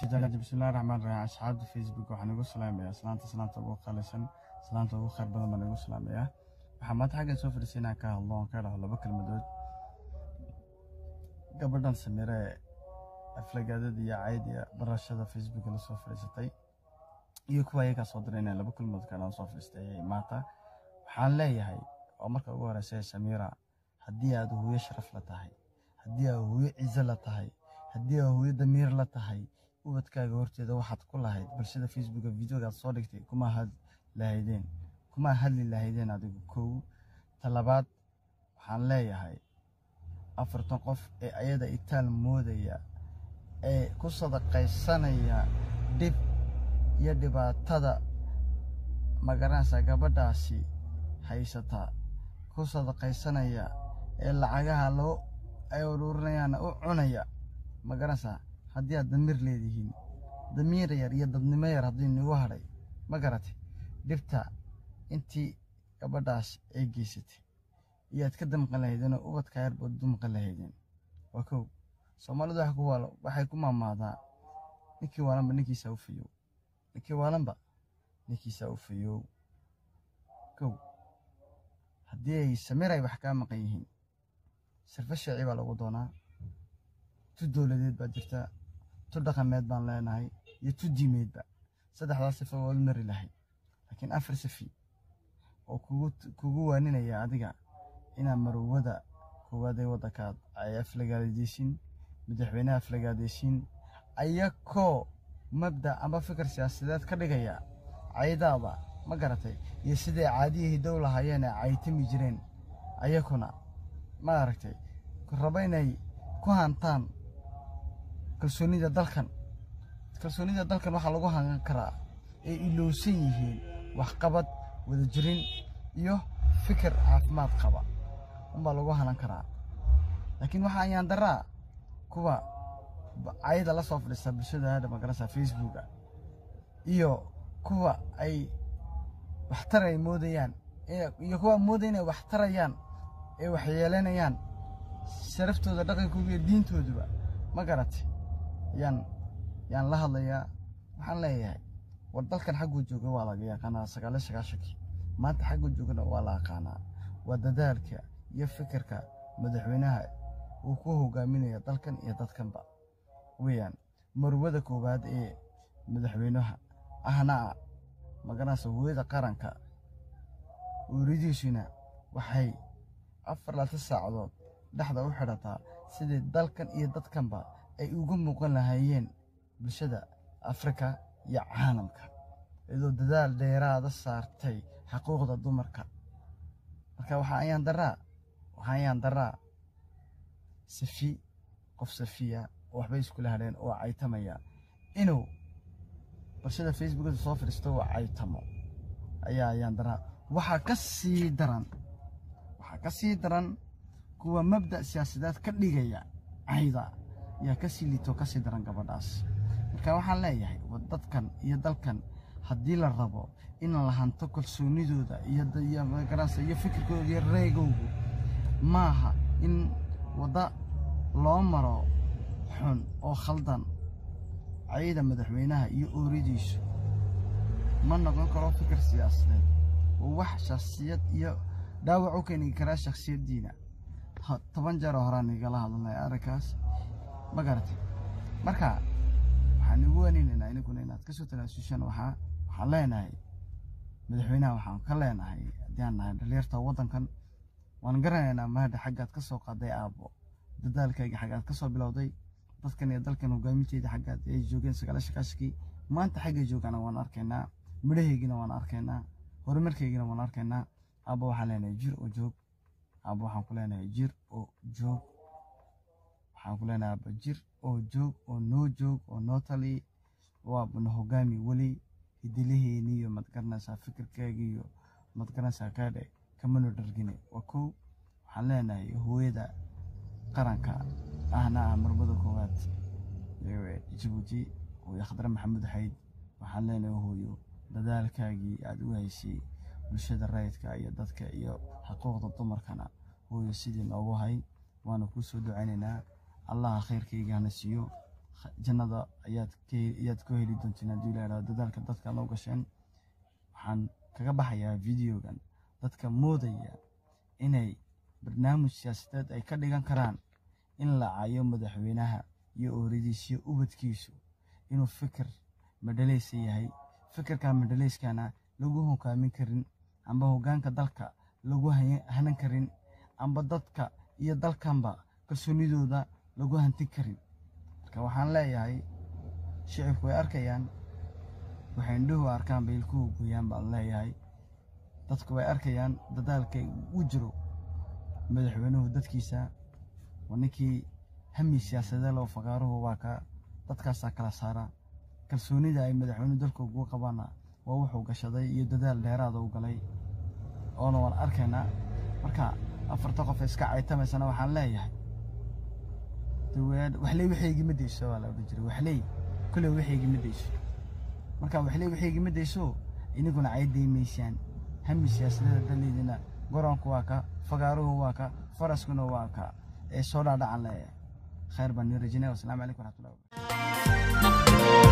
janaji bismillahi raxmaan raxiim asxaabta facebook waxaan igu salaamayaa salaanta salaanta ugu qaalisan salaanta ugu khayr badan baan igu salaamayaa waxaa maanta xagga soo fadhiisay inaan ka hadlo oon ka dhaho laba kelmadood gabadhan samire aflagaadada iyo caydiya barashada facebook la soo fadhiisatay iyo kuwa ayagaa soo diray inaan laba kelmadood kaadhaan soo fadhiistay maanta waxaan leeyahay oo marka ugu horeysa samira haddii aad hooyo sharaf la tahay haddii aad hooyo cizo la tahay haddii aad hooyo damiir la tahay ubadkaaga horteeda waxaad ku lahayd bulshada facebooka videogaad soo dhigtay kuma had lahaydeen kuma hadli lahaydeen adigu kow talabaad waxaan leeyahay afartan qof ee ayada itaal moodaya ee ku sadaqaysanaya dhib iyo dhibaatada magaranaysa gabadhaasi haysata ku sadaqaysanaya ee lacagaha loo ay uruurinayaana u cunaya magaranaysaa haddii aad damiir leedihiin damiir yar iyo dadnimo yar haddii nagu hadhay ma garatay dhibta intii gabadhaas ay geysatay iyo aad ka damqan lahaydeen oo ubadka yar baad dumqan lahaydeen waa kow soomaalidu wax ku waalo waxay ku maamaadaa ninkii waalanba ninkiisa u fayow ninkii waalanba ninkiisa u fayow kow haddii ay samir ay wax kaa maqan yihiin sirfo sheeci baa lagu doonaa tu dowladeed baa jirta tu dhaqameed baan leenahay iyo tu diimeedba saddexdaas sifo waa u mari lahayd laakiin afar sifi oo kugu waaninaya adiga inaad marowada koowaad ee waddankaad ay aflagaadaysiin madaxweynaha aflagaadaysiin ayakoo mabda amba fikir siyaasadeed ka dhigaya caydaada ma garatay iyo siday caadiyihii dow lahaayeen ee caytami jireen ayakuna ma aragtay rabo inay ku hantaan kalsoonida dalkan kalsoonida dalkan waxaa lagu hangan karaa ay ilowsan yihiin waxqabad wadajirin iyo fikir caafimaad qaba unbaa lagu hanan karaa laakiin waxaa ayaan daraa kuwa cayda la soo fadhiista bulshada hadha magaranaysa facebooka iyo kuwa ay waxtar ay moodayaan iyo kuwa moodaya inay wax tarayaan ee wax yeelanayaan sharaftooda dhaqankooda iyo diintooduba ma garatay yaan yaan la hadlayaa waxaan leeyahay war dalkan xagguu jooga waa laga yaqaanaa sagaaliyo sagaashankii maanta xagguu joogana waa la aqaanaa waa dadaalka iyo fikirka madaxweynaha uu ku hogaaminaya dalkan iyo dadkanba weeyaan marwada koowaad ee madaxweynaha ahna magaranaysa hooyada qaranka uuridiisuna waxay afar laatan saacadood dhexda u xidhataa sidii dalkan iyo dadkanba ay uga muuqan lahaayeen bulshada afrika iyo caalamka iyadoo dadaal dheeraada saartay xuquuqda dumarka marka waxaa ayaan daraa waxaa ayaan daraa safi qof safiya oo waxbay iskula hadheen oo caytamaya inuu bulshada facebookada soo fadhiisto oo caytamo ayaa ayaan daraa waxaa ka sii daran waxaa ka sii daran kuwa mabda' siyaasadeed ka dhigaya cayda yaa ka sii liitoo ka sii daran gabadhaas marka waxaan leeyahay dadkan iyo dalkan haddii la rabo in la hanto kalsoonidooda iyo magaranaysa iyo fikirkooda iyo reegowgu maaha in wadda loo maro xun oo khaldan cayda madaxweynaha iyo ooridiisu ma noqon karo fikir siyaasadeed oo wax shakhsiyad iyo dhaawac u keeni karaa shakhsiyaddiina toban jeeroo horaan igala hadalnay arrinkaas ma garatay marka waxaan igu waneynaynaa iniguna inaad ka soo tanaasushaan waxaa waxaan leenahay madaxweynaha waxaan ka leenahay haddii aan nahay dhalinyarta waddankan waan garanaynaa mahadha xaggaad ka soo qaaday aabbo dadaalkayga xaggaad ka soo bilowday dadkan iyo dalkan hogaaminteeda xaggaad ay joogeen sagaala shakaashkii maanta xaggay joogana waan arkaynaa midhahaygina waan arkaynaa horumarkaygina waan arkaynaa aabba waxaan leenahay jir oo joog aabba waxaan ku leenahay jir oo joog waxaan ku leenahay aabba jir oo joog oo noo joog oo noo tali waabana hogaami weli hidilaheeni iyo madgaranaysaa fikirkaaga iyo madgaranaysaa kaadhe kamano dhargine waa kow waxaan leenahay hooyada qaranka ahna ah marmada koowaad jabuuti hooyo khadre maxamed xayd waxaan leenahay hooyo dadaalkaagii aada u haysay bulshada rayidka iyo dadka iyo xuquuqda dumarkana hooyo sidii noogu hay waana kuu soo ducaynaynaa allaha khayrkayga hana siiyo jannada ayaad ayaad ku heli doontiin haddii la idhahdo dadaalka dadka loo gasheen waxaan kaga baxayaa videogan dadka moodaya inay barnaamij siyaasadeed ay ka dhigan karaan in la cayo madaxweynaha iyo ooradiis iyo ubadkiisu inuu fikir madhaleysa yahay fikirka madhaleyskana lagu hogaamin karin amba hoggaanka dalka lagu hanan karin amba dadka iyo dalkanba kalsoonidooda lagu hantin karin marka waxaan leeyahay shicibku way arkayaan waxay indhuhu arkaan bay ilkuhu gooyaan baan leeyahay dadku way arkayaan dadaalka u jiro madaxweynuhu dadkiisa waa ninkii hami siyaasadee loo faqaaruhu waa ka dadkaasaa kala saara kalsoonida ay madaxweynuhu dalka ugu qabaana waa wuxuu gashaday iyo dadaal dheeraada u galay oona waan arkaynaa marka afarta qof iska caytamaysana waxaan leeyahay waxley waxaygima dayso waa la odhan jiray waxley kolley waxaygima dayso marka waxley waxaygima dayso iniguna caydaymaysaan hami siyaasadeeda daleydina goronku waa ka fagaaruhu waa ka faraskuna waa ka ee soo dhaadhacan leeyahay khayr baan nii rajinaya wasalaamu calaykum waraxmatullahi wabarakatu